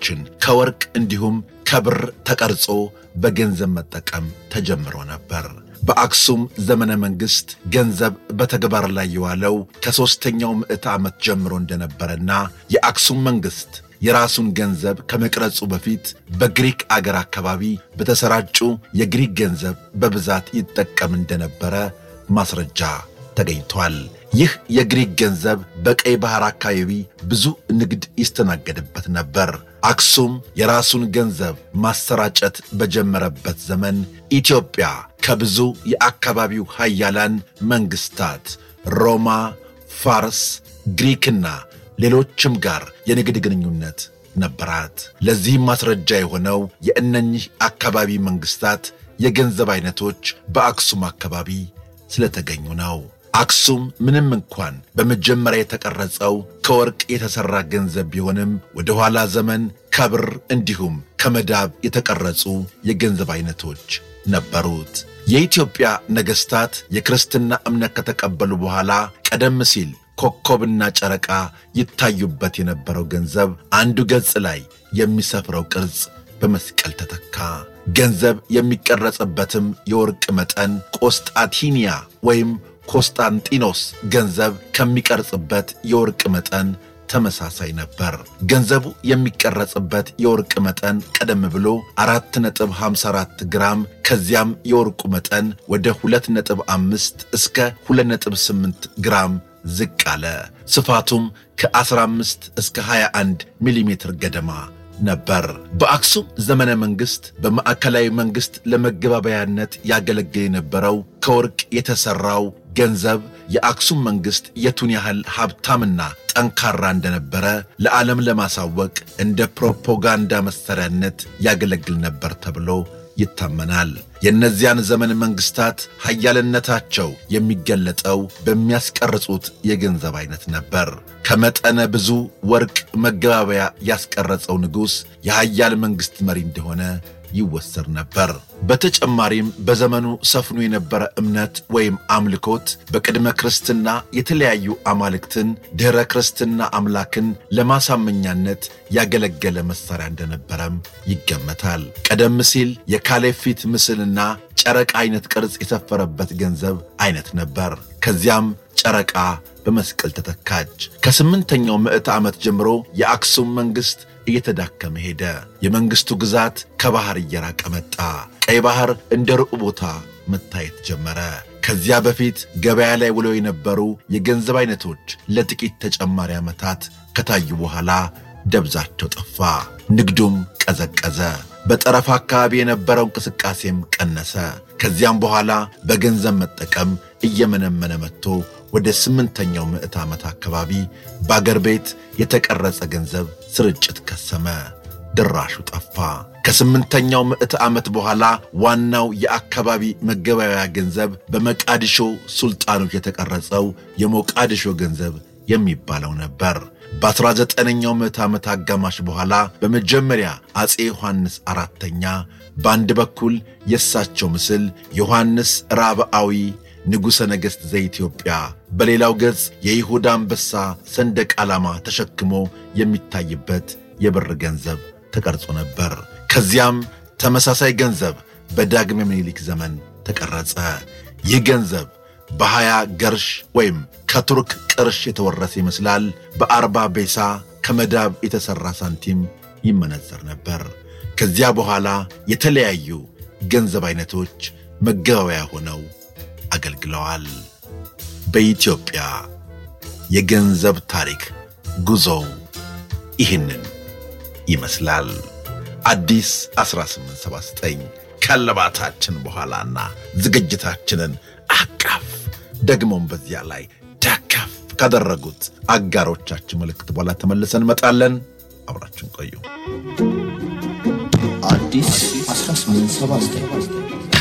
ቅርጾችን ከወርቅ እንዲሁም ከብር ተቀርጾ በገንዘብ መጠቀም ተጀምሮ ነበር። በአክሱም ዘመነ መንግሥት ገንዘብ በተግባር ላይ የዋለው ከሦስተኛው ምዕተ ዓመት ጀምሮ እንደነበረና የአክሱም መንግሥት የራሱን ገንዘብ ከመቅረጹ በፊት በግሪክ አገር አካባቢ በተሰራጩ የግሪክ ገንዘብ በብዛት ይጠቀም እንደነበረ ማስረጃ ተገኝቷል። ይህ የግሪክ ገንዘብ በቀይ ባሕር አካባቢ ብዙ ንግድ ይስተናገድበት ነበር። አክሱም የራሱን ገንዘብ ማሰራጨት በጀመረበት ዘመን ኢትዮጵያ ከብዙ የአካባቢው ሀያላን መንግሥታት ሮማ፣ ፋርስ፣ ግሪክና ሌሎችም ጋር የንግድ ግንኙነት ነበራት። ለዚህም ማስረጃ የሆነው የእነኚህ አካባቢ መንግሥታት የገንዘብ አይነቶች በአክሱም አካባቢ ስለተገኙ ነው። አክሱም ምንም እንኳን በመጀመሪያ የተቀረጸው ከወርቅ የተሠራ ገንዘብ ቢሆንም ወደ ኋላ ዘመን ከብር እንዲሁም ከመዳብ የተቀረጹ የገንዘብ አይነቶች ነበሩት። የኢትዮጵያ ነገሥታት የክርስትና እምነት ከተቀበሉ በኋላ ቀደም ሲል ኮከብና ጨረቃ ይታዩበት የነበረው ገንዘብ አንዱ ገጽ ላይ የሚሰፍረው ቅርጽ በመስቀል ተተካ። ገንዘብ የሚቀረጽበትም የወርቅ መጠን ቆስጣንቲኒያ ወይም ኮንስታንጢኖስ ገንዘብ ከሚቀርጽበት የወርቅ መጠን ተመሳሳይ ነበር። ገንዘቡ የሚቀረጽበት የወርቅ መጠን ቀደም ብሎ 4.54 ግራም ከዚያም የወርቁ መጠን ወደ 2.5 እስከ 2.8 ግራም ዝቅ አለ። ስፋቱም ከ15 እስከ 21 ሚሊ ሜትር ገደማ ነበር። በአክሱም ዘመነ መንግሥት በማዕከላዊ መንግሥት ለመገባበያነት ያገለግል የነበረው ከወርቅ የተሠራው ገንዘብ የአክሱም መንግሥት የቱን ያህል ሀብታምና ጠንካራ እንደነበረ ለዓለም ለማሳወቅ እንደ ፕሮፓጋንዳ መሣሪያነት ያገለግል ነበር ተብሎ ይታመናል። የእነዚያን ዘመን መንግሥታት ኃያልነታቸው የሚገለጠው በሚያስቀርጹት የገንዘብ አይነት ነበር። ከመጠነ ብዙ ወርቅ መገባበያ ያስቀረጸው ንጉሥ የኃያል መንግሥት መሪ እንደሆነ ይወሰድ ነበር። በተጨማሪም በዘመኑ ሰፍኖ የነበረ እምነት ወይም አምልኮት በቅድመ ክርስትና የተለያዩ አማልክትን ድኅረ ክርስትና አምላክን ለማሳመኛነት ያገለገለ መሣሪያ እንደነበረም ይገመታል። ቀደም ሲል የካሌብ ፊት ምስልና ጨረቃ አይነት ቅርጽ የሰፈረበት ገንዘብ አይነት ነበር። ከዚያም ጨረቃ በመስቀል ተተካች። ከስምንተኛው ምዕተ ዓመት ጀምሮ የአክሱም መንግሥት እየተዳከመ ሄደ። የመንግሥቱ ግዛት ከባሕር እየራቀ መጣ። ቀይ ባሕር እንደ ሩቅ ቦታ መታየት ጀመረ። ከዚያ በፊት ገበያ ላይ ውለው የነበሩ የገንዘብ አይነቶች ለጥቂት ተጨማሪ ዓመታት ከታዩ በኋላ ደብዛቸው ጠፋ። ንግዱም ቀዘቀዘ። በጠረፍ አካባቢ የነበረው እንቅስቃሴም ቀነሰ። ከዚያም በኋላ በገንዘብ መጠቀም እየመነመነ መጥቶ ወደ ስምንተኛው ምዕት ዓመት አካባቢ በአገር ቤት የተቀረጸ ገንዘብ ስርጭት ከሰመ፣ ድራሹ ጠፋ። ከስምንተኛው ምዕት ዓመት በኋላ ዋናው የአካባቢ መገበያያ ገንዘብ በመቃዲሾ ሱልጣኖች የተቀረጸው የሞቃዲሾ ገንዘብ የሚባለው ነበር። በ19ኛው ምዕት ዓመት አጋማሽ በኋላ በመጀመሪያ አፄ ዮሐንስ አራተኛ በአንድ በኩል የእሳቸው ምስል ዮሐንስ ራብዓዊ ንጉሠ ነገሥት ዘኢትዮጵያ በሌላው ገጽ የይሁዳ አንበሳ ሰንደቅ ዓላማ ተሸክሞ የሚታይበት የብር ገንዘብ ተቀርጾ ነበር። ከዚያም ተመሳሳይ ገንዘብ በዳግም ምኒልክ ዘመን ተቀረጸ። ይህ ገንዘብ በሀያ ገርሽ ወይም ከቱርክ ቅርሽ የተወረሰ ይመስላል። በአርባ ቤሳ ከመዳብ የተሠራ ሳንቲም ይመነዘር ነበር። ከዚያ በኋላ የተለያዩ ገንዘብ አይነቶች መገበያያ ሆነው አገልግለዋል። በኢትዮጵያ የገንዘብ ታሪክ ጉዞው ይህንን ይመስላል። አዲስ 1879 ከለባታችን በኋላና ዝግጅታችንን አቀፍ ደግሞም በዚያ ላይ ደገፍ ካደረጉት አጋሮቻችን ምልክት በኋላ ተመልሰን እንመጣለን። አብራችን ቆዩ። አዲስ 1879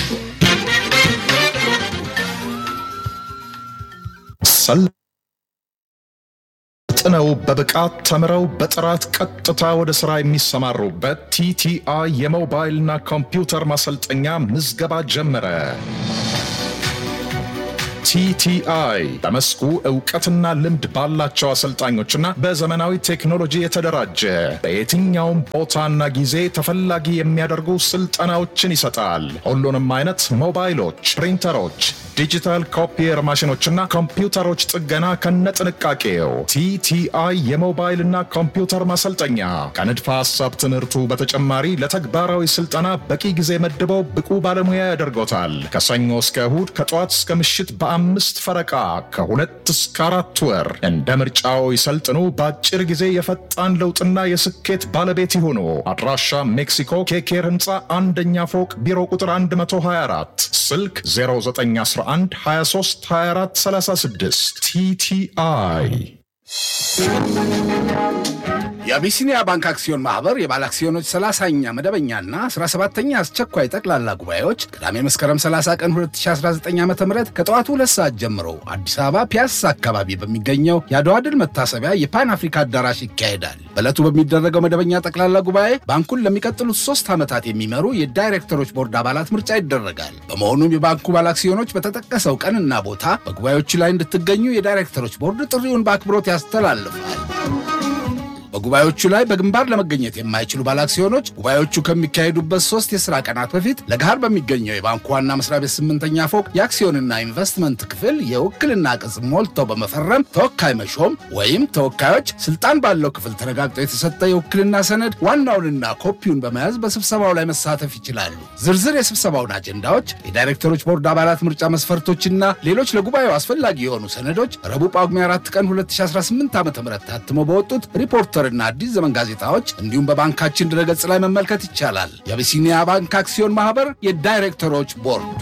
ሰልጥነው በብቃት ተምረው በጥራት ቀጥታ ወደ ሥራ የሚሰማሩበት ቲቲአይ የሞባይልና ኮምፒውተር ማሰልጠኛ ምዝገባ ጀመረ። ቲቲአይ በመስኩ እውቀትና ልምድ ባላቸው አሰልጣኞችና በዘመናዊ ቴክኖሎጂ የተደራጀ በየትኛውም ቦታና ጊዜ ተፈላጊ የሚያደርጉ ስልጠናዎችን ይሰጣል። ሁሉንም አይነት ሞባይሎች፣ ፕሪንተሮች፣ ዲጂታል ኮፒየር ማሽኖችና ኮምፒውተሮች ጥገና ከነጥንቃቄው ቲቲአይ የሞባይልና ኮምፒውተር ማሰልጠኛ ከንድፈ ሐሳብ ትምህርቱ በተጨማሪ ለተግባራዊ ስልጠና በቂ ጊዜ መድበው ብቁ ባለሙያ ያደርጎታል። ከሰኞ እስከ እሁድ ከጠዋት እስከ ምሽት በአምስት ፈረቃ ከሁለት እስከ አራት ወር እንደ ምርጫው ይሰልጥኑ። በአጭር ጊዜ የፈጣን ለውጥና የስኬት ባለቤት ይሁኑ። አድራሻ ሜክሲኮ ኬኬር ህንፃ አንደኛ ፎቅ ቢሮ ቁጥር 124 ስልክ 0911 23 24 36 ቲቲአይ የአቢሲኒያ ባንክ አክሲዮን ማህበር የባለ አክሲዮኖች 30ኛ መደበኛና 17ኛ አስቸኳይ ጠቅላላ ጉባኤዎች ቅዳሜ መስከረም 30 ቀን 2019 ዓ ም ከጠዋቱ ሁለት ሰዓት ጀምሮ አዲስ አበባ ፒያሳ አካባቢ በሚገኘው የአድዋ ድል መታሰቢያ የፓን አፍሪካ አዳራሽ ይካሄዳል። በዕለቱ በሚደረገው መደበኛ ጠቅላላ ጉባኤ ባንኩን ለሚቀጥሉት ሶስት ዓመታት የሚመሩ የዳይሬክተሮች ቦርድ አባላት ምርጫ ይደረጋል። በመሆኑም የባንኩ ባለ አክሲዮኖች በተጠቀሰው ቀንና ቦታ በጉባኤዎቹ ላይ እንድትገኙ የዳይሬክተሮች ቦርድ ጥሪውን በአክብሮት ያስተላልፋል። በጉባኤዎቹ ላይ በግንባር ለመገኘት የማይችሉ ባለአክሲዮኖች ጉባኤዎቹ ከሚካሄዱበት ሶስት የሥራ ቀናት በፊት ለገሃር በሚገኘው የባንኩ ዋና መስሪያ ቤት ስምንተኛ ፎቅ የአክሲዮንና ኢንቨስትመንት ክፍል የውክልና ቅጽ ሞልተው በመፈረም ተወካይ መሾም ወይም ተወካዮች ስልጣን ባለው ክፍል ተረጋግጦ የተሰጠ የውክልና ሰነድ ዋናውንና ኮፒውን በመያዝ በስብሰባው ላይ መሳተፍ ይችላሉ። ዝርዝር የስብሰባውን አጀንዳዎች፣ የዳይሬክተሮች ቦርድ አባላት ምርጫ መስፈርቶችና ሌሎች ለጉባኤው አስፈላጊ የሆኑ ሰነዶች ረቡዕ ጳጉሜ 4 ቀን 2018 ዓ ም ታትመው በወጡት ሪፖርተር እና አዲስ ዘመን ጋዜጣዎች እንዲሁም በባንካችን ድረገጽ ላይ መመልከት ይቻላል። የአቢሲኒያ ባንክ አክሲዮን ማህበር የዳይሬክተሮች ቦርድ።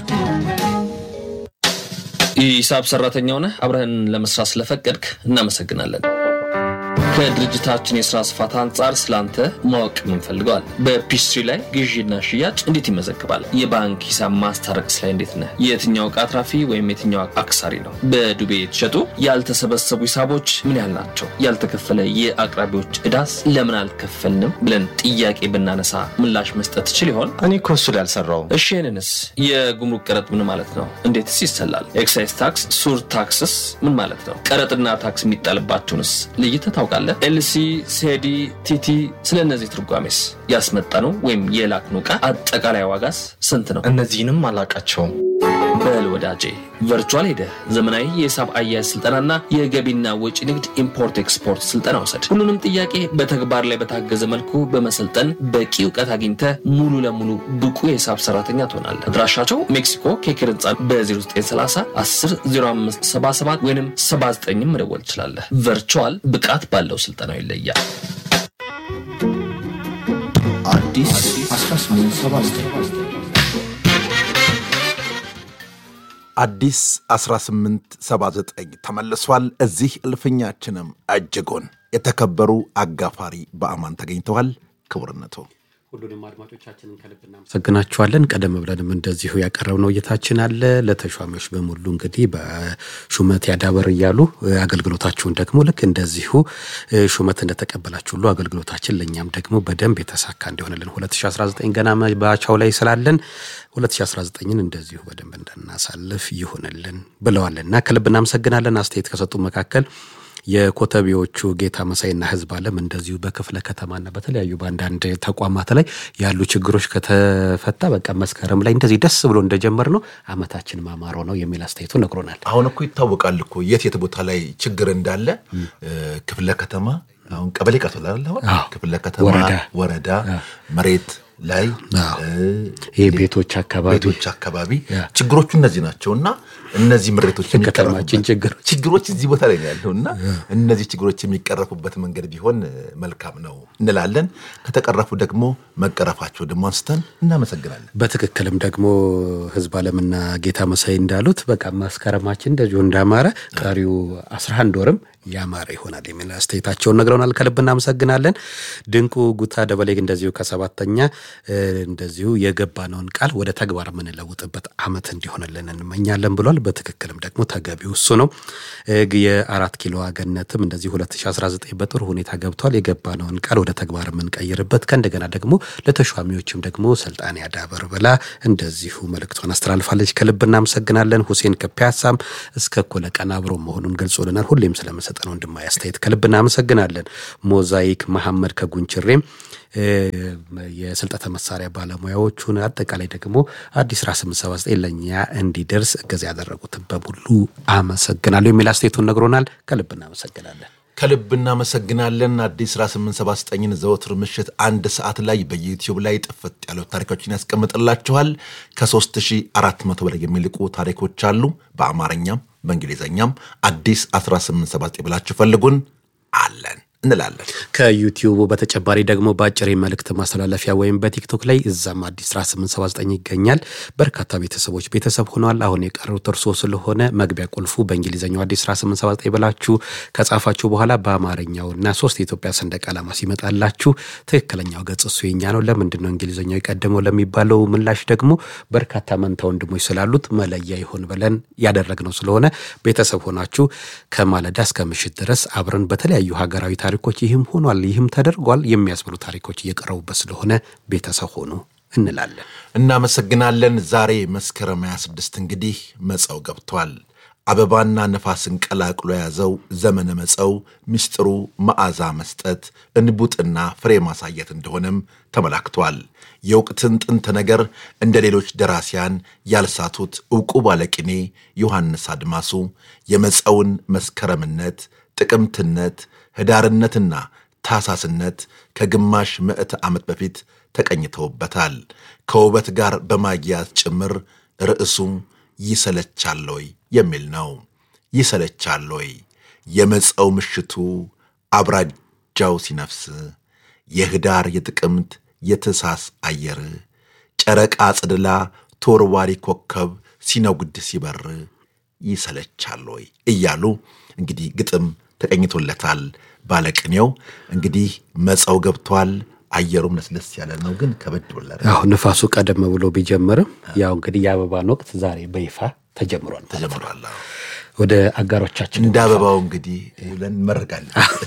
ሂሳብ ሰራተኛ ሆነህ አብረህን ለመስራት ስለፈቀድክ እናመሰግናለን። ከድርጅታችን የስራ ስፋት አንጻር ስላንተ ማወቅ የምንፈልገዋል። በፒስትሪ ላይ ግዢና ሽያጭ እንዴት ይመዘግባል? የባንክ ሂሳብ ማስታረቅስ ላይ እንዴት ነህ? የትኛው ዕቃ አትራፊ ወይም የትኛው አክሳሪ ነው? በዱቤ የተሸጡ ያልተሰበሰቡ ሂሳቦች ምን ያህል ናቸው? ያልተከፈለ የአቅራቢዎች ዕዳስ ለምን አልከፈልንም ብለን ጥያቄ ብናነሳ ምላሽ መስጠት ትችል ይሆን? እኔ እኮ እሱ ላይ አልሰራውም። እሺ ይህንንስ የጉምሩክ ቀረጥ ምን ማለት ነው? እንዴትስ ይሰላል? ኤክሳይዝ ታክስ፣ ሱር ታክስስ ምን ማለት ነው? ቀረጥና ታክስ የሚጣልባቸውንስ ለይተህ ታውቃለህ? ኤልሲ፣ ሴዲ፣ ቲቲ ስለ እነዚህ ትርጓሜስ ያስመጣነው ወይም የላክነው ዕቃ አጠቃላይ ዋጋስ ስንት ነው? እነዚህንም አላቃቸውም። በል ወዳጄ ቨርቹዋል ሄደህ ዘመናዊ የሂሳብ አያያዝ ስልጠናና የገቢና ወጪ ንግድ ኢምፖርት ኤክስፖርት ስልጠና ውሰድ። ሁሉንም ጥያቄ በተግባር ላይ በታገዘ መልኩ በመሰልጠን በቂ እውቀት አግኝተህ ሙሉ ለሙሉ ብቁ የሂሳብ ሰራተኛ ትሆናለህ። አድራሻቸው ሜክሲኮ ኬክር ህንፃ በ0930 10 05 77 ወይም 79 መደወል ትችላለህ። ቨርቹዋል ብቃት ባለው ስልጠናው ይለያል። አዲስ 1879 አዲስ 1879 ተመልሷል። እዚህ እልፍኛችንም እጅጉን የተከበሩ አጋፋሪ በአማን ተገኝተዋል። ክቡርነቱ ሁሉንም አድማጮቻችንን ከልብ እናመሰግናችኋለን። ቀደም ብለንም እንደዚሁ ያቀረብነው እይታችን አለ። ለተሿሚዎች በሙሉ እንግዲህ በሹመት ያዳበር እያሉ አገልግሎታችሁን ደግሞ ልክ እንደዚሁ ሹመት እንደተቀበላችሁ ሁሉ አገልግሎታችን ለእኛም ደግሞ በደንብ የተሳካ እንዲሆንልን 2019 ገና መባቻው ላይ ስላለን 2019ን እንደዚሁ በደንብ እንድናሳልፍ ይሁንልን ብለዋልና ከልብ እናመሰግናለን። አስተያየት ከሰጡ መካከል የኮተቤዎቹ ጌታ መሳይና ህዝብ አለም እንደዚሁ በክፍለ ከተማና በተለያዩ በአንዳንድ ተቋማት ላይ ያሉ ችግሮች ከተፈታ በቃ መስከረም ላይ እንደዚህ ደስ ብሎ እንደጀመር ነው አመታችን ማማሮ ነው የሚል አስተያየቱ ነግሮናል። አሁን እኮ ይታወቃል እኮ የት የት ቦታ ላይ ችግር እንዳለ ክፍለ ከተማ አሁን ቀበሌ ቀርቶላል። አሁን አዎ። ክፍለ ከተማ ወረዳ። ወረዳ መሬት ላይ አዎ። እ፣ ይህ ቤቶች አካባቢ ቤቶች አካባቢ ያ። ችግሮቹ እነዚህ ናቸው እና እነዚህ ምሬቶች የከተማችን የሚቀረፉበት- ችግሮች። ችግሮች እዚህ ቦታ ላይ ነው ያለው እና እነዚህ ችግሮች የሚቀረፉበት መንገድ ቢሆን እ፣ መልካም ነው እንላለን። ከተቀረፉ ደግሞ መቀረፋቸው ደግሞ አንስተን እናመሰግናለን። በትክክልም ደግሞ ህዝብ አለምና ጌታ መሳይ እንዳሉት በቃ መስከረማችን እንደዚሁ እንዳማረ ቀሪው 11 ወርም ያማረ ይሆናል የሚል አስተያየታቸውን ነግረውናል። ከልብ እናመሰግናለን። ድንቁ ጉታ ደበሌ እንደዚሁ ከሰባተኛ እንደዚሁ የገባነውን ቃል ወደ ተግባር የምንለውጥበት ዓመት እንዲሆንልን እንመኛለን ብሏል። በትክክልም ደግሞ ተገቢው እሱ ነው። የአራት ኪሎ ገነትም እንደዚሁ 2019 በጥሩ ሁኔታ ገብቷል። የገባነውን ቃል ወደ ተግባር የምንቀይርበት ከእንደገና ደግሞ ለተሿሚዎችም ደግሞ ስልጣን ያዳበር ብላ እንደዚሁ መልእክቷን አስተላልፋለች። ከልብ እናመሰግናለን። ሁሴን ከፒያሳም እስከ እኩለ ቀን አብሮ መሆኑን ገልጾልናል። ሁሌም ስለመሰጠን ወንድማዊ አስተያየት ከልብ እናመሰግናለን። ሞዛይክ መሐመድ ከጉንችሬም የስልጠተ መሳሪያ ባለሙያዎቹን አጠቃላይ ደግሞ አዲስ ራ 879 ለእኛ እንዲደርስ እገዛ ያደረጉትን በሙሉ አመሰግናለሁ የሚል አስተያየቱን ነግሮናል። ከልብ እናመሰግናለን። ከልብ እናመሰግናለን። አዲስ ራ 879ን ዘወትር ምሽት አንድ ሰዓት ላይ በዩቲዩብ ላይ ጥፍጥ ያሉ ታሪኮችን ያስቀምጥላችኋል። ከ3400 በላይ የሚልቁ ታሪኮች አሉ። በአማርኛም በእንግሊዝኛም አዲስ 1879 ብላችሁ ፈልጉን አለን እንላለን። ከዩቲዩቡ በተጨማሪ ደግሞ በአጭር መልእክት ማስተላለፊያ ወይም በቲክቶክ ላይ እዛም አዲስ ራ 879 ይገኛል። በርካታ ቤተሰቦች ቤተሰብ ሆነዋል። አሁን የቀሩት እርሶ ስለሆነ መግቢያ ቁልፉ በእንግሊዝኛው አዲስ ራ 879 ብላችሁ ከጻፋችሁ በኋላ በአማርኛውና ሶስት የኢትዮጵያ ሰንደቅ ዓላማ ሲመጣላችሁ ትክክለኛው ገጽ እሱ የኛ ነው። ለምንድን ነው እንግሊዝኛው የቀደመው ለሚባለው ምላሽ ደግሞ በርካታ መንታ ወንድሞች ስላሉት መለያ ይሆን ብለን ያደረግነው ስለሆነ ቤተሰብ ሆናችሁ ከማለዳ እስከ ምሽት ድረስ አብረን በተለያዩ ሀገራዊ ታሪኮች ይህም ሆኗል ይህም ተደርጓል የሚያስብሉ ታሪኮች እየቀረቡበት ስለሆነ ቤተሰብ ሆኑ እንላለን። እናመሰግናለን። ዛሬ መስከረም 26 እንግዲህ መጸው ገብቷል። አበባና ነፋስን ቀላቅሎ የያዘው ዘመነ መጸው ምስጢሩ መዓዛ መስጠት፣ እንቡጥና ፍሬ ማሳየት እንደሆነም ተመላክቷል። የወቅትን ጥንት ነገር እንደ ሌሎች ደራሲያን ያልሳቱት ዕውቁ ባለቅኔ ዮሐንስ አድማሱ የመጸውን መስከረምነት፣ ጥቅምትነት ህዳርነትና ታሳስነት ከግማሽ ምዕተ ዓመት በፊት ተቀኝተውበታል። ከውበት ጋር በማግያት ጭምር ርዕሱም ይሰለቻሎይ የሚል ነው። ይሰለቻሎይ የመጸው ምሽቱ አብራጃው ሲነፍስ የህዳር የጥቅምት የትሳስ አየር ጨረቃ ጽድላ ተወርዋሪ ኮከብ ሲነጉድ ሲበር ይሰለቻሎይ እያሉ እንግዲህ ግጥም ተቀኝቶለታል። ባለቅኔው እንግዲህ መጸው ገብቷል። አየሩም ለስለስ ያለ ነው፣ ግን ከበድ ብሏል። አሁ ንፋሱ ቀደም ብሎ ቢጀምርም ያው እንግዲህ የአበባን ወቅት ዛሬ በይፋ ተጀምሯል ማለት ነው። ተጀምሯል። አዎ። ወደ አጋሮቻችን እንደ አበባው እንግዲህ ብለን እንመርቃለን።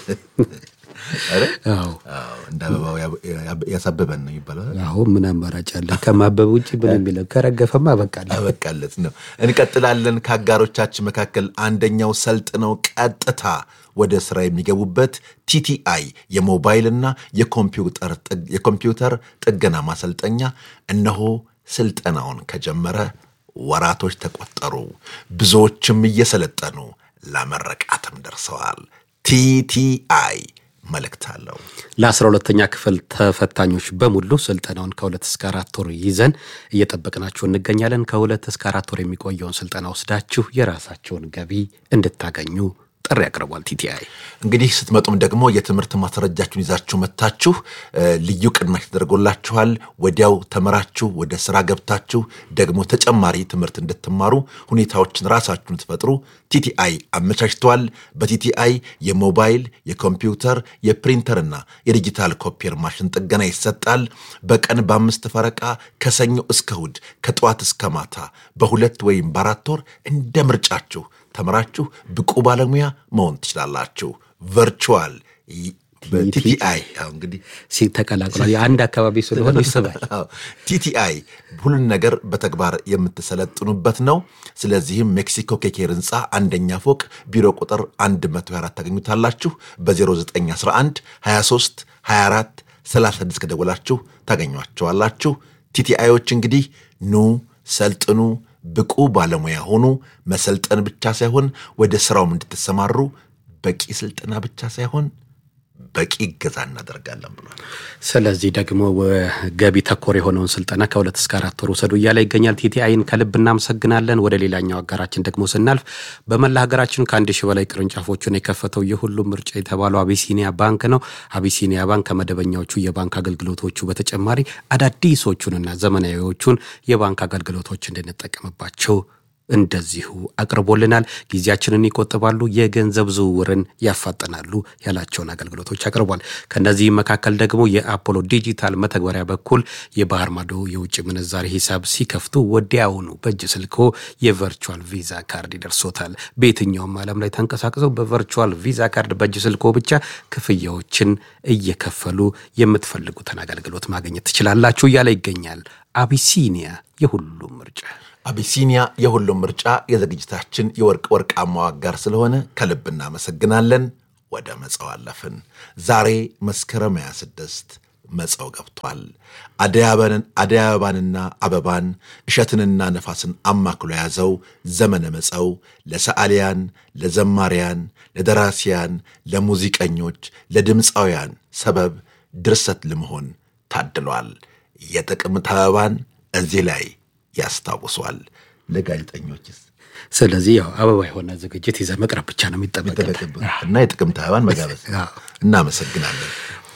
አይደል? አዎ አዎ፣ እንደ አበባው ያብ- ያሳበበን ነው ይባላል። አሁን ምን አማራጭ አለ? ከማበብ ውጭ ምን የሚለው ከረገፈማ በቃለ አበቃለት ነው። እንቀጥላለን። ከአጋሮቻችን መካከል አንደኛው ሰልጥነው ቀጥታ ወደ ስራ የሚገቡበት ቲቲአይ የሞባይልና የኮምፒውተር ጥግ- የኮምፒውተር ጥገና ማሰልጠኛ እነሆ ስልጠናውን ከጀመረ ወራቶች ተቆጠሩ። ብዙዎችም እየሰለጠኑ ለመረቃትም ደርሰዋል። ቲቲአይ መልእክት አለው። ለአስራ ሁለተኛ ክፍል ተፈታኞች በሙሉ ስልጠናውን ከሁለት እስከ አራት ወር ይዘን እየጠበቅናችሁ እንገኛለን። ከሁለት እስከ አራት ወር የሚቆየውን ስልጠና ወስዳችሁ የራሳቸውን ገቢ እንድታገኙ ጥሪ አቅርቧል ቲቲአይ። እንግዲህ ስትመጡም ደግሞ የትምህርት ማስረጃችሁን ይዛችሁ መታችሁ እ፣ ልዩ ቅናሽ ተደርጎላችኋል። ወዲያው ተምራችሁ ወደ ስራ ገብታችሁ ደግሞ ተጨማሪ ትምህርት እንድትማሩ ሁኔታዎችን ራሳችሁን ትፈጥሩ ቲቲአይ አመቻችተዋል። በቲቲአይ የሞባይል የኮምፒውተር የፕሪንተርና የዲጂታል ኮፒየር ማሽን ጥገና ይሰጣል። በቀን በአምስት ፈረቃ ከሰኞ እስከ እሁድ ከጠዋት እስከ ማታ በሁለት ወይም በአራት ወር እንደ ምርጫችሁ ተምራችሁ ብቁ ባለሙያ መሆን ትችላላችሁ። ቨርቹዋል በቲቲአይ አዎ እንግዲህ ተቀላቅሏል። የአንድ አካባቢ ስለሆነ ይስባል። አዎ፣ ቲቲአይ ሁሉን ነገር በተግባር የምትሰለጥኑበት ነው። ስለዚህም ሜክሲኮ ኬኬር ህንፃ አንደኛ ፎቅ ቢሮ ቁጥር 124 ታገኙታላችሁ። በ0911 23 24 36 ከደወላችሁ ታገኟቸዋላችሁ። ቲቲአዮች እንግዲህ ኑ ሰልጥኑ፣ ብቁ ባለሙያ ሆኑ። መሰልጠን ብቻ ሳይሆን ወደ ስራውም እንድትሰማሩ በቂ ስልጠና ብቻ ሳይሆን በቂ እገዛ እናደርጋለን ብሏል። ስለዚህ ደግሞ ገቢ ተኮር የሆነውን ስልጠና ከሁለት እስከ አራት ወር ውሰዱ እያለ ይገኛል። ቲቲአይን ከልብ እናመሰግናለን። ወደ ሌላኛው አጋራችን ደግሞ ስናልፍ በመላ ሀገራችን ከአንድ ሺህ በላይ ቅርንጫፎችን የከፈተው የሁሉም ምርጫ የተባለው አቢሲኒያ ባንክ ነው። አቢሲኒያ ባንክ ከመደበኛዎቹ የባንክ አገልግሎቶቹ በተጨማሪ አዳዲሶቹንና ዘመናዊዎቹን የባንክ አገልግሎቶች እንድንጠቀምባቸው እንደዚሁ አቅርቦልናል። ጊዜያችንን ይቆጥባሉ፣ የገንዘብ ዝውውርን ያፋጠናሉ ያላቸውን አገልግሎቶች አቅርቧል። ከእነዚህም መካከል ደግሞ የአፖሎ ዲጂታል መተግበሪያ በኩል የባህር ማዶ የውጭ ምንዛሬ ሂሳብ ሲከፍቱ ወዲያውኑ በእጅ ስልኮ የቨርቹዋል ቪዛ ካርድ ይደርሶታል። በየትኛውም ዓለም ላይ ተንቀሳቅሰው በቨርቹዋል ቪዛ ካርድ በእጅ ስልኮ ብቻ ክፍያዎችን እየከፈሉ የምትፈልጉትን አገልግሎት ማግኘት ትችላላችሁ እያለ ይገኛል። አቢሲኒያ የሁሉም ምርጫ አቢሲኒያ የሁሉም ምርጫ የዝግጅታችን የወርቅ ወርቃማው አጋር ስለሆነ ከልብ እናመሰግናለን። ወደ መጸው አለፍን። ዛሬ መስከረም 26 መጸው ገብቷል። አደይ አበባንና አበባን እሸትንና ነፋስን አማክሎ የያዘው ዘመነ መጸው ለሰዓሊያን፣ ለዘማሪያን፣ ለደራሲያን፣ ለሙዚቀኞች፣ ለድምፃውያን ሰበብ ድርሰት ለመሆን ታድሏል። የጥቅምት አበባን እዚህ ላይ ያስታውሷል። ለጋዜጠኞችስ ስለዚህ ያው አበባ የሆነ ዝግጅት ይዘህ መቅረብ ብቻ ነው የሚጠበቅብህ እና የጥቅምት አበባን መጋበዝ። እናመሰግናለን።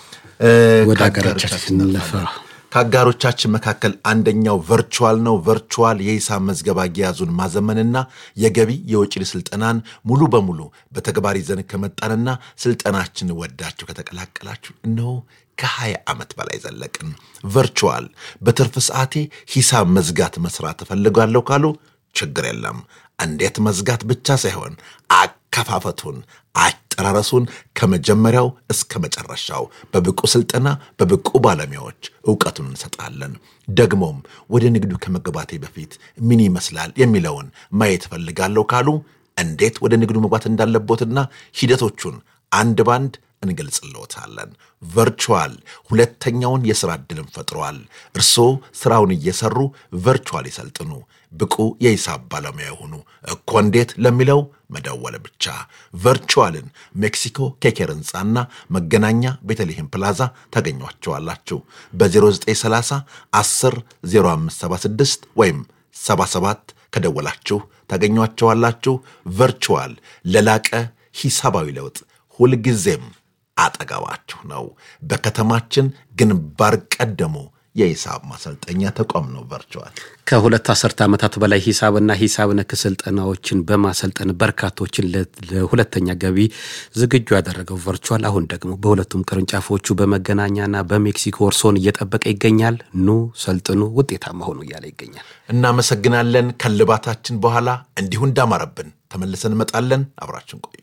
ወደ ሀገራችን ስንለፈ ከአጋሮቻችን መካከል አንደኛው ቨርቹዋል ነው። ቨርቹዋል የሂሳብ መዝገብ አያያዙን ማዘመንና የገቢ የወጪ ስልጠናን ሙሉ በሙሉ በተግባር ይዘን ከመጣንና ስልጠናችን ወዳችሁ ከተቀላቀላችሁ እነሆ ከ20 ዓመት በላይ ዘለቅን። ቨርቹዋል በትርፍ ሰዓቴ ሂሳብ መዝጋት መስራት እፈልጋለሁ ካሉ ችግር የለም። እንዴት መዝጋት ብቻ ሳይሆን አከፋፈቱን፣ አጨራረሱን ከመጀመሪያው እስከ መጨረሻው በብቁ ስልጠና በብቁ ባለሙያዎች እውቀቱን እንሰጣለን። ደግሞም ወደ ንግዱ ከመግባቴ በፊት ምን ይመስላል የሚለውን ማየት እፈልጋለሁ ካሉ እንዴት ወደ ንግዱ መግባት እንዳለቦትና ሂደቶቹን አንድ ባንድ እንገልጽልዎታለን። ቨርቹዋል ሁለተኛውን የሥራ ዕድልም ፈጥሯል። እርስዎ ሥራውን እየሠሩ ቨርቹዋል ይሰልጥኑ፣ ብቁ የሂሳብ ባለሙያ የሆኑ እኮ እንዴት ለሚለው መደወል ብቻ። ቨርቹዋልን ሜክሲኮ ኬኬር ሕንፃና መገናኛ ቤተልሔም ፕላዛ ታገኟቸዋላችሁ። በ0930 10 0576 ወይም 77 ከደወላችሁ ታገኟቸዋላችሁ። ቨርቹዋል ለላቀ ሂሳባዊ ለውጥ ሁልጊዜም አጠገባችሁ ነው። በከተማችን ግንባር ቀደሙ የሂሳብ ማሰልጠኛ ተቋም ነው ቨርቹዋል። ከሁለት አስርተ ዓመታት በላይ ሂሳብና ሂሳብ ነክ ስልጠናዎችን በማሰልጠን በርካቶችን ለሁለተኛ ገቢ ዝግጁ ያደረገው ቨርቹዋል አሁን ደግሞ በሁለቱም ቅርንጫፎቹ በመገናኛና በሜክሲኮ እርሶን እየጠበቀ ይገኛል። ኑ ሰልጥኑ፣ ውጤታማ ሆኑ እያለ ይገኛል። እናመሰግናለን። ከልባታችን በኋላ እንዲሁ እንዳማረብን ተመልሰን እንመጣለን። አብራችን ቆዩ።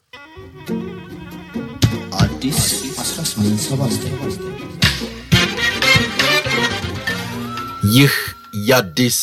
አዲስ 1879 ይህ የአዲስ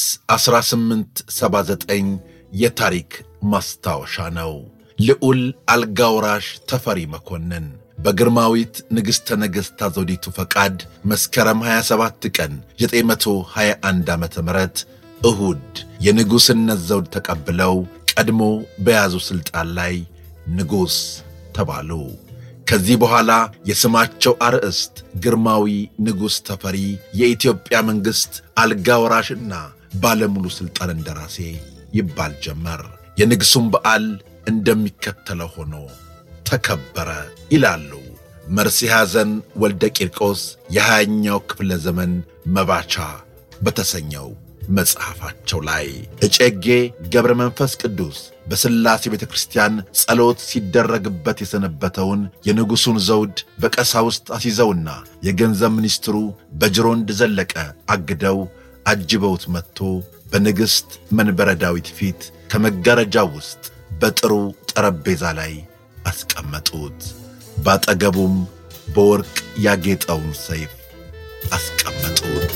1879 የታሪክ ማስታወሻ ነው። ልዑል አልጋውራሽ ተፈሪ መኮንን በግርማዊት ንግሥተ ነገሥት ዘውዲቱ ፈቃድ መስከረም 27 ቀን 921 ዓ ም እሁድ የንጉሥነት ዘውድ ተቀብለው ቀድሞ በያዙ ሥልጣን ላይ ንጉሥ ተባሉ። ከዚህ በኋላ የስማቸው አርዕስት ግርማዊ ንጉሥ ተፈሪ የኢትዮጵያ መንግሥት አልጋ ወራሽና ባለሙሉ ሥልጣን እንደራሴ ይባል ጀመር። የንግሡም በዓል እንደሚከተለው ሆኖ ተከበረ ይላሉ መርሲ ሐዘን ወልደ ቂርቆስ የሃያኛው ክፍለ ዘመን መባቻ በተሰኘው መጽሐፋቸው ላይ እጨጌ ገብረ መንፈስ ቅዱስ በሥላሴ ቤተ ክርስቲያን ጸሎት ሲደረግበት የሰነበተውን የንጉሡን ዘውድ በቀሳውስት አስይዘውና የገንዘብ ሚኒስትሩ በጅሮንድ ዘለቀ አግደው አጅበውት መጥቶ በንግሥት መንበረ ዳዊት ፊት ከመጋረጃው ውስጥ በጥሩ ጠረጴዛ ላይ አስቀመጡት። ባጠገቡም በወርቅ ያጌጠውን ሰይፍ አስቀመጡት።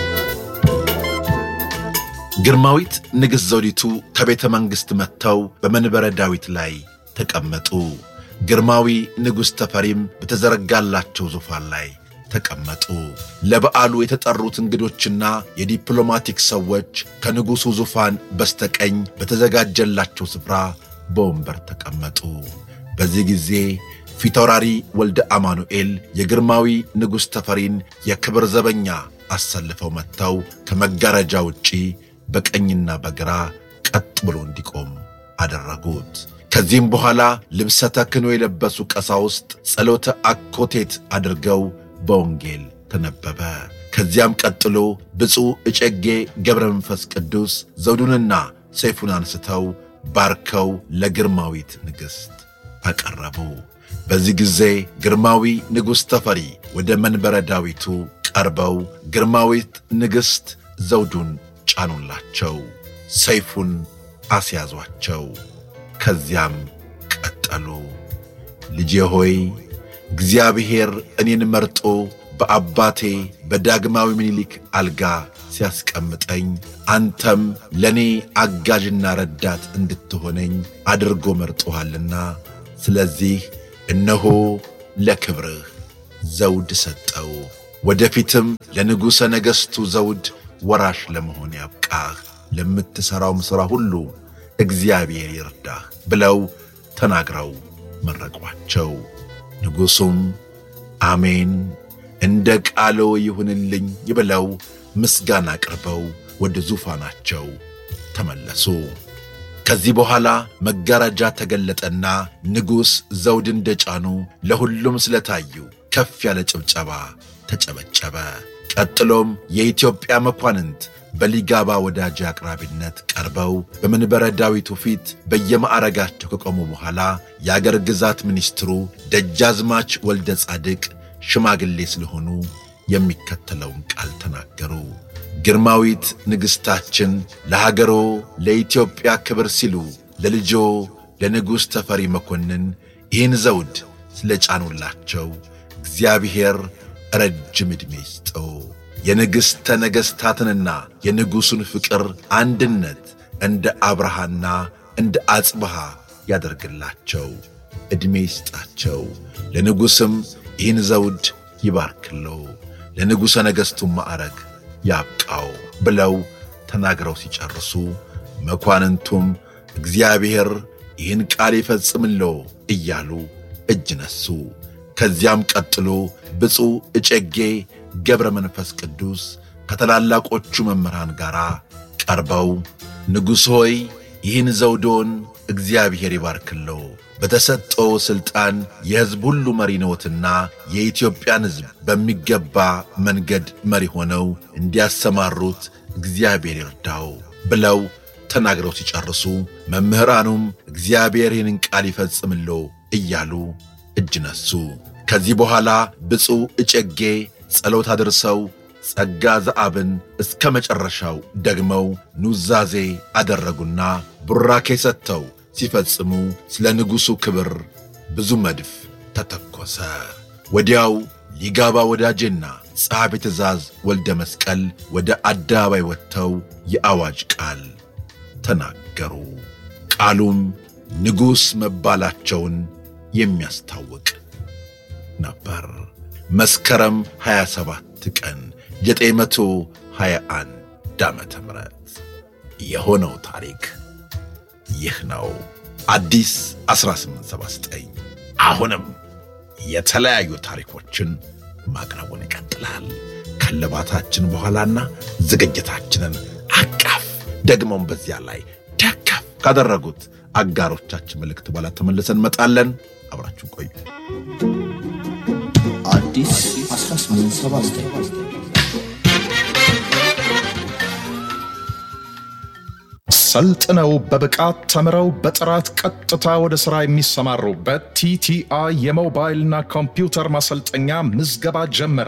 ግርማዊት ንግሥት ዘውዲቱ ከቤተ መንግሥት መጥተው በመንበረ ዳዊት ላይ ተቀመጡ። ግርማዊ ንጉሥ ተፈሪም በተዘረጋላቸው ዙፋን ላይ ተቀመጡ። ለበዓሉ የተጠሩት እንግዶችና የዲፕሎማቲክ ሰዎች ከንጉሡ ዙፋን በስተቀኝ በተዘጋጀላቸው ስፍራ በወንበር ተቀመጡ። በዚህ ጊዜ ፊታውራሪ ወልደ አማኑኤል የግርማዊ ንጉሥ ተፈሪን የክብር ዘበኛ አሰልፈው መጥተው ከመጋረጃ ውጪ በቀኝና በግራ ቀጥ ብሎ እንዲቆም አደረጉት። ከዚህም በኋላ ልብሰ ተክህኖ የለበሱ ቀሳውስት ጸሎተ አኮቴት አድርገው በወንጌል ተነበበ። ከዚያም ቀጥሎ ብፁዕ እጨጌ ገብረ መንፈስ ቅዱስ ዘውዱንና ሰይፉን አንስተው ባርከው ለግርማዊት ንግሥት አቀረቡ። በዚህ ጊዜ ግርማዊ ንጉሥ ተፈሪ ወደ መንበረ ዳዊቱ ቀርበው ግርማዊት ንግሥት ዘውዱን ጫኑላቸው፣ ሰይፉን አስያዟቸው። ከዚያም ቀጠሉ። ልጄ ሆይ እግዚአብሔር እኔን መርጦ በአባቴ በዳግማዊ ምኒልክ አልጋ ሲያስቀምጠኝ አንተም ለእኔ አጋዥና ረዳት እንድትሆነኝ አድርጎ መርጦሃልና ስለዚህ እነሆ ለክብርህ ዘውድ ሰጠው። ወደፊትም ለንጉሠ ነገሥቱ ዘውድ ወራሽ ለመሆን ያብቃህ፣ ለምትሠራውም ሥራ ሁሉ እግዚአብሔር ይርዳህ ብለው ተናግረው መረቋቸው። ንጉሡም አሜን እንደ ቃሎ ይሁንልኝ ብለው ምስጋና አቅርበው ወደ ዙፋናቸው ተመለሱ። ከዚህ በኋላ መጋረጃ ተገለጠና ንጉሥ ዘውድ እንደ ጫኑ ለሁሉም ስለታዩ ከፍ ያለ ጭብጨባ ተጨበጨበ። ቀጥሎም የኢትዮጵያ መኳንንት በሊጋባ ወዳጅ አቅራቢነት ቀርበው በመንበረ ዳዊቱ ፊት በየማዕረጋቸው ከቆሙ በኋላ የአገር ግዛት ሚኒስትሩ ደጃዝማች ወልደ ጻድቅ ሽማግሌ ስለሆኑ የሚከተለውን ቃል ተናገሩ። ግርማዊት ንግሥታችን ለሀገሮ ለኢትዮጵያ ክብር ሲሉ ለልጆ ለንጉሥ ተፈሪ መኮንን ይህን ዘውድ ስለ ጫኑላቸው እግዚአብሔር ረጅም ዕድሜ ይስጠው። የንግሥተ ነገሥታትንና የንጉሡን ፍቅር አንድነት እንደ አብርሃና እንደ አጽብሃ ያደርግላቸው፣ ዕድሜ ይስጣቸው። ለንጉሥም ይህን ዘውድ ይባርክለው፣ ለንጉሠ ነገሥቱን ማዕረግ ያብቃው ብለው ተናግረው ሲጨርሱ መኳንንቱም እግዚአብሔር ይህን ቃል ይፈጽምለው እያሉ እጅ ነሱ። ከዚያም ቀጥሎ ብፁዕ እጨጌ ገብረ መንፈስ ቅዱስ ከታላላቆቹ መምህራን ጋር ቀርበው ንጉሥ ሆይ ይህን ዘውዶን እግዚአብሔር ይባርክለው በተሰጠው ሥልጣን የሕዝብ ሁሉ መሪ ነዎትና የኢትዮጵያን ሕዝብ በሚገባ መንገድ መሪ ሆነው እንዲያሰማሩት እግዚአብሔር ይርዳው ብለው ተናግረው ሲጨርሱ መምህራኑም እግዚአብሔር ይህንን ቃል ይፈጽምለው እያሉ እጅ ነሱ። ከዚህ በኋላ ብፁዕ እጨጌ ጸሎት አድርሰው ጸጋ ዘአብን እስከ መጨረሻው ደግመው ኑዛዜ አደረጉና ቡራኬ ሰጥተው ሲፈጽሙ ስለ ንጉሡ ክብር ብዙ መድፍ ተተኮሰ። ወዲያው ሊጋባ ወዳጄና ጸሐፊ ትእዛዝ ወልደ መስቀል ወደ አደባባይ ወጥተው የአዋጅ ቃል ተናገሩ። ቃሉም ንጉሥ መባላቸውን የሚያስታውቅ ነበር። መስከረም 27 ቀን 921 ዓመተ ምህረት የሆነው ታሪክ ይህ ነው። አዲስ 1879 አሁንም የተለያዩ ታሪኮችን ማቅረቡን ይቀጥላል። ከልባታችን በኋላና ዝግጅታችንን አቃፍ ደግሞም በዚያ ላይ ደገፍ ካደረጉት አጋሮቻችን መልእክት በኋላ ተመልሰን እንመጣለን። አብራችሁ ቆዩ። አዲስ 1879 ሰልጥነው በብቃት ተምረው በጥራት ቀጥታ ወደ ሥራ የሚሰማሩበት ቲቲአይ የሞባይልና ኮምፒውተር ማሰልጠኛ ምዝገባ ጀመረ።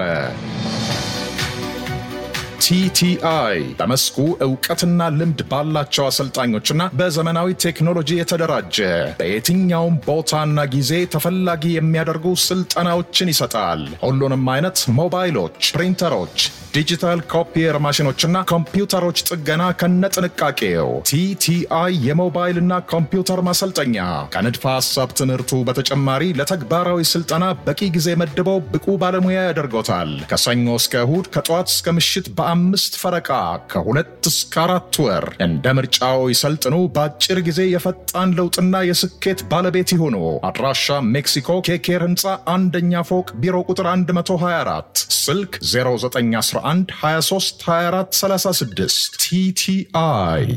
ቲቲአይ በመስኩ እውቀትና ልምድ ባላቸው አሰልጣኞችና በዘመናዊ ቴክኖሎጂ የተደራጀ በየትኛውም ቦታና ጊዜ ተፈላጊ የሚያደርጉ ስልጠናዎችን ይሰጣል። ሁሉንም አይነት ሞባይሎች፣ ፕሪንተሮች፣ ዲጂታል ኮፒየር ማሽኖችና ኮምፒውተሮች ጥገና ከነጥንቃቄው ቲቲአይ የሞባይልና ኮምፒውተር ማሰልጠኛ ከንድፈ ሐሳብ ትምህርቱ በተጨማሪ ለተግባራዊ ስልጠና በቂ ጊዜ መድበው ብቁ ባለሙያ ያደርጎታል። ከሰኞ እስከ እሁድ ከጠዋት እስከ ምሽት በአምስት ፈረቃ ከሁለት እስከ አራት ወር እንደ ምርጫው ይሰልጥኑ። በአጭር ጊዜ የፈጣን ለውጥና የስኬት ባለቤት ይሁኑ። አድራሻ ሜክሲኮ ኬኬር ህንፃ አንደኛ ፎቅ ቢሮ ቁጥር 124 ስልክ 0911 23 24 36 ቲቲአይ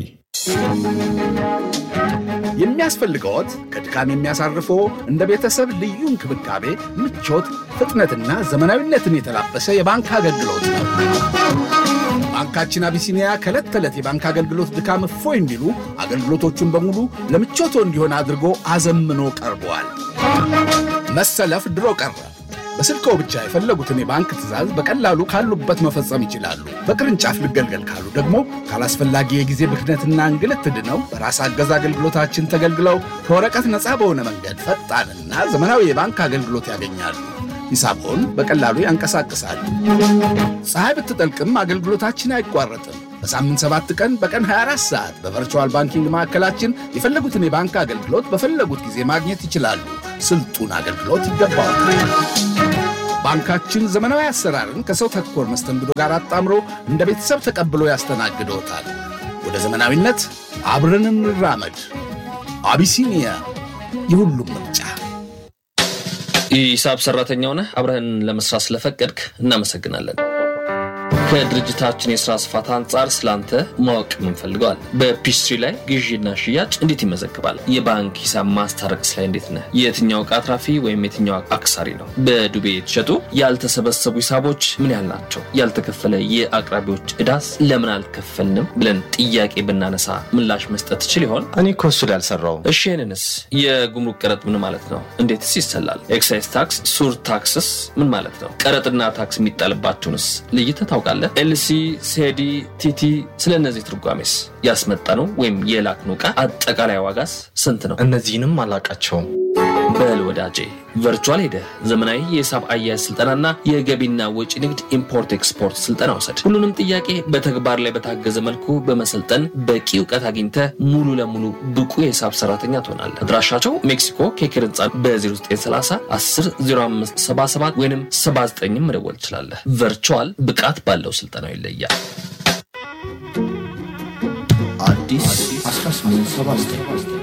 የሚያስፈልገዎት ከድካም የሚያሳርፎ እንደ ቤተሰብ ልዩ እንክብካቤ፣ ምቾት፣ ፍጥነትና ዘመናዊነትን የተላበሰ የባንክ አገልግሎት ነው። ባንክ ባንካችን አቢሲኒያ ከዕለት ተዕለት የባንክ አገልግሎት ድካም እፎይ እንዲሉ አገልግሎቶቹን በሙሉ ለምቾቶ እንዲሆን አድርጎ አዘምኖ ቀርበዋል። መሰለፍ ድሮ ቀረ። በስልክዎ ብቻ የፈለጉትን የባንክ ትዕዛዝ በቀላሉ ካሉበት መፈጸም ይችላሉ። በቅርንጫፍ ልገልገል ካሉ ደግሞ ካላስፈላጊ የጊዜ ብክነትና እንግልት ድነው በራስ አገዝ አገልግሎታችን ተገልግለው ከወረቀት ነፃ በሆነ መንገድ ፈጣንና ዘመናዊ የባንክ አገልግሎት ያገኛሉ። ሂሳቦን በቀላሉ ያንቀሳቅሳሉ። ፀሐይ ብትጠልቅም አገልግሎታችን አይቋረጥም። በሳምንት ሰባት ቀን በቀን 24 ሰዓት በቨርቹዋል ባንኪንግ ማዕከላችን የፈለጉትን የባንክ አገልግሎት በፈለጉት ጊዜ ማግኘት ይችላሉ። ስልጡን አገልግሎት ይገባዋል። ባንካችን ዘመናዊ አሰራርን ከሰው ተኮር መስተንግዶ ጋር አጣምሮ እንደ ቤተሰብ ተቀብሎ ያስተናግዶታል። ወደ ዘመናዊነት አብረን እንራመድ። አቢሲኒያ የሁሉም ምርጫ። የሂሳብ ሰራተኛ ሆነህ አብረህን ለመስራት ስለፈቀድክ እናመሰግናለን። ከድርጅታችን የስራ ስፋት አንጻር ስላንተ ማወቅ የምንፈልገዋል። በፒስትሪ ላይ ግዢና ሽያጭ እንዴት ይመዘግባል? የባንክ ሂሳብ ማስታረቅስ ላይ እንዴት ነህ? የትኛው ዕቃ አትራፊ ወይም የትኛው አክሳሪ ነው? በዱቤ የተሸጡ ያልተሰበሰቡ ሂሳቦች ምን ያህል ናቸው? ያልተከፈለ የአቅራቢዎች ዕዳስ ለምን አልከፈልንም ብለን ጥያቄ ብናነሳ ምላሽ መስጠት ትችል ይሆን? እኔ እኮ እሱ ላይ አልሰራውም። እሺ ይህንንስ የጉምሩክ ቀረጥ ምን ማለት ነው? እንዴትስ ይሰላል? ኤክሳይዝ ታክስ፣ ሱር ታክስስ ምን ማለት ነው? ቀረጥና ታክስ የሚጣልባቸውንስ ለይተህ ታውቃለህ? ኤልሲ፣ ሴዲ፣ ቲቲ ስለ እነዚህ ትርጓሜስ ያስመጣነው ወይም የላክነው ዕቃ አጠቃላይ ዋጋስ ስንት ነው? እነዚህንም አላቃቸውም። በል ወዳጄ ቨርቹዋል ሄደህ ዘመናዊ የሂሳብ አያያዝ ስልጠናና የገቢና ወጪ ንግድ ኢምፖርት ኤክስፖርት ስልጠና ውሰድ። ሁሉንም ጥያቄ በተግባር ላይ በታገዘ መልኩ በመሰልጠን በቂ እውቀት አግኝተህ ሙሉ ለሙሉ ብቁ የሂሳብ ሰራተኛ ትሆናለህ። አድራሻቸው ሜክሲኮ ኬክር ህንፃ በ0930 10 05 77 ወይም 79 መደወል ትችላለህ። ቨርቹዋል ብቃት ባለው ስልጠናው ይለያል። አዲስ 1879